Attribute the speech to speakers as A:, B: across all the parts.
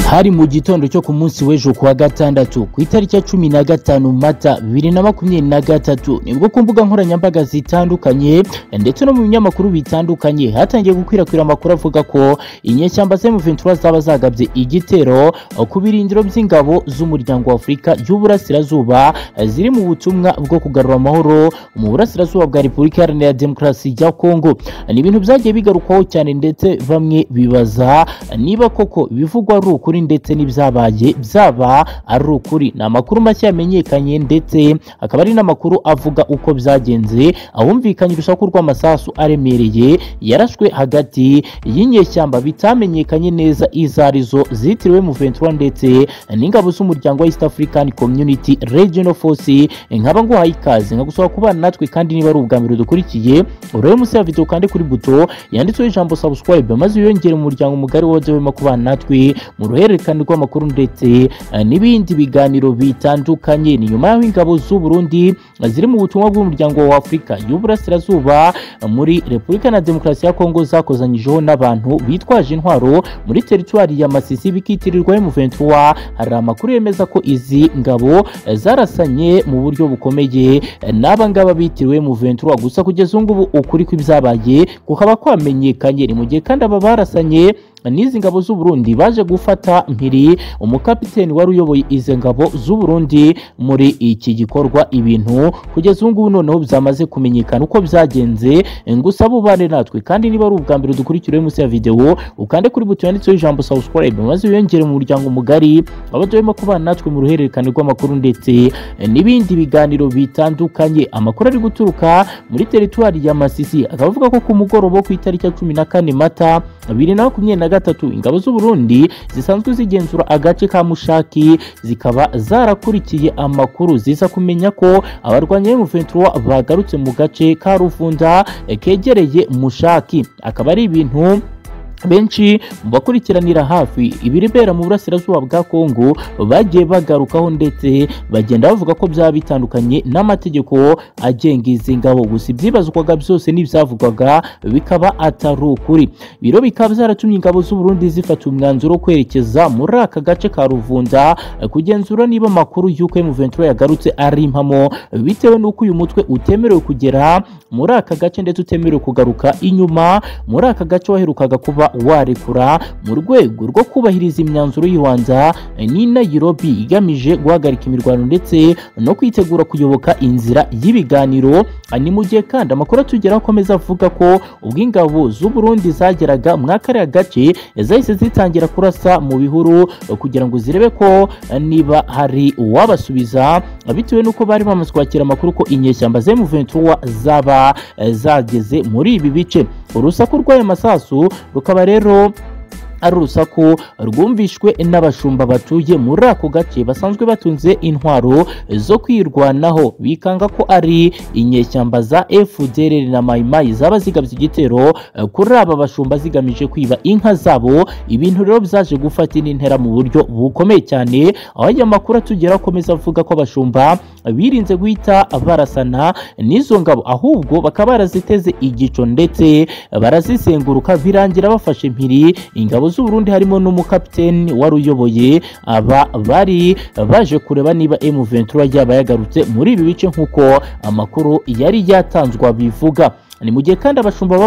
A: hari mu gitondo cyo ku munsi w'ejo kuwa gatandatu ku itariki ya cumi na gatanu mata bibiri na makumyabiri na gatatu nibwo ku mbuga nkoranyambaga zitandukanye ndetse no mu binyamakuru bitandukanye hatangiye gukwirakwira amakuru avuga ko inyeshyamba za M23 zaba zagabye igitero ku birindiro by'ingabo z'umuryango wa Afurika y'Uburasirazuba ziri mu butumwa bwo kugarura amahoro mu burasirazuba bwa Repubulika Iharanira Demokarasi ya Kongo ni ibintu byagiye bigarukwaho cyane ndetse bamwe bibaza niba koko bivugwa ari ukuri ndetse n'ibyabaye byaba ari ukuri ni amakuru mashya yamenyekanye ndetse akaba ari n'amakuru avuga uko byagenze ahumvikanye urusaku rw'amasasu aremereye yarashwe hagati y'inyeshyamba bitamenyekanye neza izo arizo zitiriwe mu 23 ndetse n'ingabo z'umuryango wa East African Community Regional Force nkaba nguhaye ikaze nkagusaba kubana natwe kandi niba ari ubwa mbere dukurikiye urebe munsi ya video kandi kuri buto yanditseho ijambo subscribe maze wiyongere mu muryango mugari wozewe mu kubana natwe mu ruhererekane rw'amakuru ndetse eh, n'ibindi biganiro bitandukanye ni nyuma y'aho ingabo z'u Burundi ziri mu butumwa bw'umuryango wa Afurika y'Uburasirazuba eh, muri Repubulika na Demokarasi ya Kongo zakozanyijeho n'abantu bitwaje intwaro muri teritwari ya Masisi bikitirirwa M23 hari amakuru yemeza ko izi ngabo eh, zarasanye mu buryo bukomeye eh, n'aba ngaba bitiriwe M23 gusa kugeza ubu ngubu ukuri kw'ibyabaye kukaba kwamenyekanye ni mu gihe kandi aba barasanye n'izi ngabo z'u Burundi baje gufata mpiri umukapiteni wari uyoboye izi ngabo z'u Burundi muri iki gikorwa ibintu kugeza ubu ngubu noneho byamaze kumenyekana uko byagenze ngusa bubane natwe kandi niba ari ubwa mbere dukurikira munsi ya video ukande kuri buto yanditseho ijambo subscribe maze wiyongere mu muryango mugari abadurimo kubana natwe mu ruhererekane rw'amakuru ndetse n'ibindi biganiro bitandukanye amakuru ari guturuka muri teritwari ya Masisi akaba avuga ko ku mugoroba wo ku itariki ya cumi na kane mata bibiri na makumyabiri na gatatu ingabo z'u Burundi zisanzwe zigenzura agace ka Mushaki zikaba zarakurikiye amakuru ziza kumenya ko abarwanya M23 bagarutse mu gace ka Ruvunda eh, kegereye Mushaki akaba ari ibintu benshi mu bakurikiranira hafi ibiribera mu burasirazuba bwa Kongo bagiye bagarukaho ndetse bagenda bavuga ko byaba bitandukanye n'amategeko agenga izi ngabo gusa ibyibazwaga byose n'ibyavugwaga bikaba atari ukuri biro bikaba byaratumye ingabo z'u Burundi zifata umwanzuro wo kwerekeza muri aka gace ka Ruvunda kugenzura niba amakuru y'uko M23 yagarutse ari impamo bitewe n'uko uyu mutwe utemerewe kugera muri aka gace ndetse utemerewe kugaruka inyuma muri aka gace waherukaga kuba warekura mu rwego rwo kubahiriza imyanzuro y'ibanza ni Nairobi igamije guhagarika imirwano ndetse no kwitegura kuyoboka inzira y'ibiganiro ni mu gihe kandi amakuru atugeraho akomeza avuga ko ubwo ingabo z'u Burundi zageraga muri kariya gace zahise zitangira kurasa mu bihuru kugira ngo zirebe ko niba hari uwabasubiza bitewe n'uko bari bamaze kwakira amakuru ko inyeshyamba za M23 zaba zageze muri ibi bice urusaku rw'ayo masasu rukaba rero ari urusaku rwumvishwe n'abashumba batuye muri ako gace basanzwe batunze intwaro zo kwirwanaho bikanga ko ari inyeshyamba za FDLR na Maimai zaba zigabye igitero kuri aba bashumba zigamije kwiba inka zabo ibintu rero byaje gufata indi ntera mu buryo bukomeye cyane aho aya makuru atugera akomeza avuga ko abashumba birinze guhita barasana n'izo ngabo ahubwo bakaba baraziteze igico ndetse barazisenguruka birangira bafashe impiri ingabo z'u Burundi harimo n'umukapiteni wari uyoboye aba bari baje kureba niba M23 yaba yagarutse muri ibi bice nk'uko amakuru yari yatanzwe bivuga ni mu gihe kandi abashumba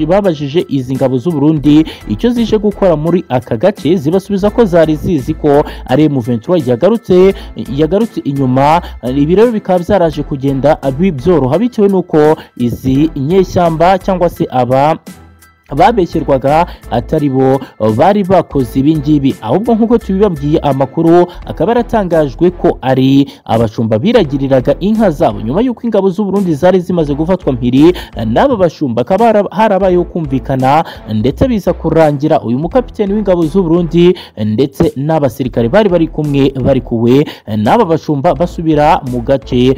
A: babajije izi ngabo z'u Burundi icyo zije gukora muri aka gace zibasubiza ko zari zizi ko ari M23 yagarutse yagarutse inyuma ibi rero bikaba byaraje kugenda byoroha bitewe n'uko izi nyeshyamba cyangwa se aba babeshyerwaga atari bo bari bakoze ibi ngibi ahubwo nk'uko tubibabwiye amakuru akaba yaratangajwe ko ari abashumba biragiriraga inka zabo nyuma y'uko ingabo z'u Burundi zari zimaze gufatwa mpiri n'aba bashumba akaba harabayeho kumvikana ndetse biza kurangira uyu mukapiteni w'ingabo z'u Burundi ndetse n'abasirikare bari bari kumwe bari kuwe n'aba bashumba basubira mu gace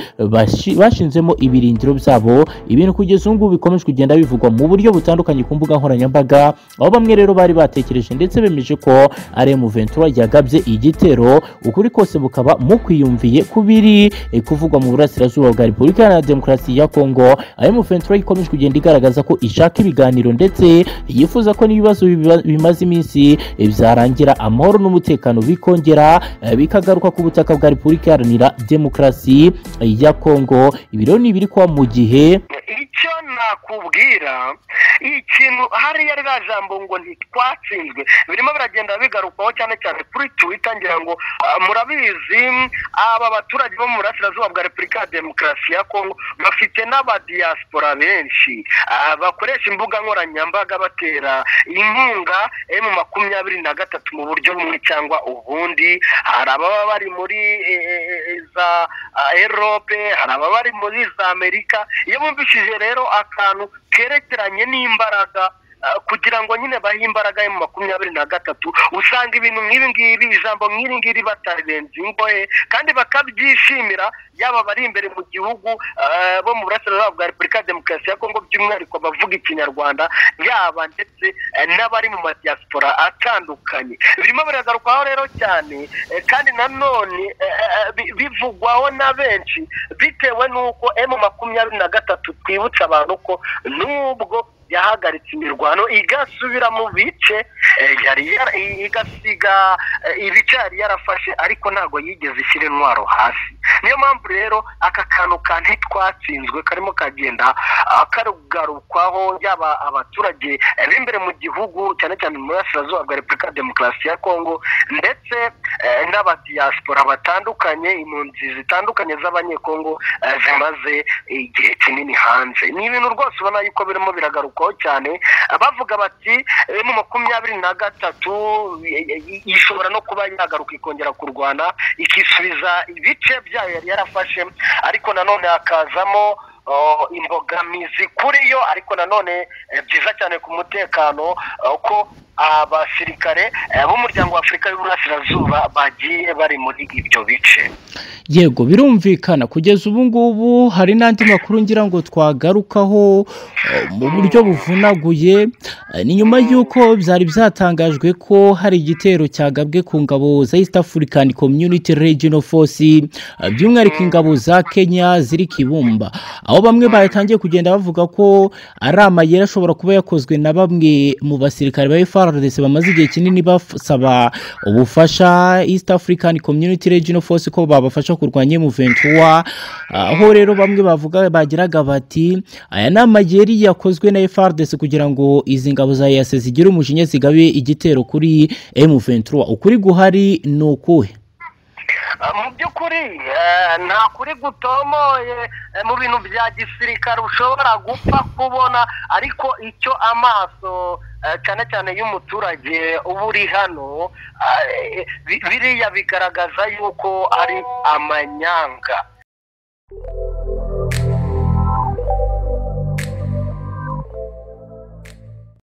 A: bashinzemo ibirindiro byabo ibintu kugeza ubu ngubu bikomeje kugenda bivugwa mu buryo butandukanye ku mbuga nkoranyambaga aho bamwe rero bari batekereje ndetse bemeje ko ari Ventura yagabye igitero ukuri kose mukaba mukwiyumviye ku biri eh, kuvugwa mu burasirazuba bwa Repubulika Iharanira Demokarasi ya Kongo ari Ventura ikomeje kugenda igaragaza ko ishaka ibiganiro ndetse yifuza ko n'ibibazo biba- bimaze iminsi eh, byarangira amahoro n'umutekano bikongera eh, bikagaruka ku butaka bwa Repubulika Iharanira Demokarasi ya Kongo ibi rero ni ibiri kuba mu gihe
B: icyo nakubwira ikintu hariya rya jambo ngo ntitwatsinzwe birimo biragenda bigarukwaho cyane cyane kuri twita ngira ngo ah, murabizi aba baturage bo mu burasirazuba bwa repubulika ya demokarasi ya kongo bafite n'abadiyasipora benshi ah, bakoresha imbuga nkoranyambaga batera inkunga emu makumyabiri na gatatu mu buryo bumwe cyangwa ubundi hari ababa bari muri eh, eh, eh, za ah, erope hari ababa bari muri za amerika iyo bumvishije rero akantu kerekeranye n'imbaraga ah, kugira ngo nyine bahe imbaraga ya makumyabiri na gatatu usanga ibintu nk'ibi ngibi ijambo nk'iri ngiri batarirenze ingohe kandi bakabyishimira yaba abari imbere mu gihugu ah, bo mu burasirazuba bwa repubulika ya demokarasi ya kongo by'umwihariko abavuga ikinyarwanda yaba ndetse eh, n'abari mu madiyasipora atandukanye birimo biragarukwaho rero cyane eh, kandi nanone eh, eh, bi- bivugwaho na benshi bitewe n'uko emu makumyabiri na gatatu twibutsa abantu ko n'ubwo yahagaritse imirwano igasubira mu bice eh, yari yara- i- igasiga eh, ibice yari yarafashe ariko ntabwo yigeze ishyira intwaro hasi niyo mpamvu rero aka kantu ka ntitwatsinzwe karimo kagenda ah, karugarukwaho yaba abaturage eh, b'imbere mu gihugu cyane cyane mu burasirazuba bwa repubulika ya demokarasi ya kongo ndetse eh, n'abadiyasipora batandukanye impunzi zitandukanye z'abanyekongo eh, zimaze igihe kinini hanze ni ibintu rwose ubona yuko birimo biragarukwaho cyane Ah, bavuga bati eh, mu makumyabiri na gatatu eh, eh, ishobora no kuba yagaruka ikongera kurwana ikisubiza ibice byayo yari yarafashe ariko nanone hakazamo oh, imbogamizi kuri yo ariko nanone eh, byiza cyane ku mutekano eh, ko abasirikare eh, b'umuryango wa afurika y'uburasirazuba bagiye bari muri ibyo bice
A: yego birumvikana kugeza ubu ngubu hari n'andi makuru ngira ngo twagarukaho eh, mu buryo buvunaguye Eh, ni nyuma y'uko byari byatangajwe ko hari igitero cyagabwe ku ngabo za east african community regional force eh, by'umwihariko ingabo za kenya ziri kibumba aho bamwe batangiye kugenda bavuga ko ari amayeri ashobora kuba yakozwe na bamwe mu basirikare ba FRDC bamaze igihe kinini basaba ubufasha East African Community Regional Force ko babafasha kurwanya M23 aho rero bamwe bavuga bagiraga bati aya ni amayeri yakozwe na FRDC kugira ngo izi ngabo za EAC zigire umujinya zigabe igitero kuri M23 ukuri guhari ni ukuhe
B: Ah, mu by'ukuri eh, nta kuri gutomoye eh, mu bintu bya gisirikare ushobora gupfa kubona ariko icyo amaso eh, cyane cyane y'umuturage uba uri hano ah, eh, bi- biriya bigaragaza yuko ari amanyanga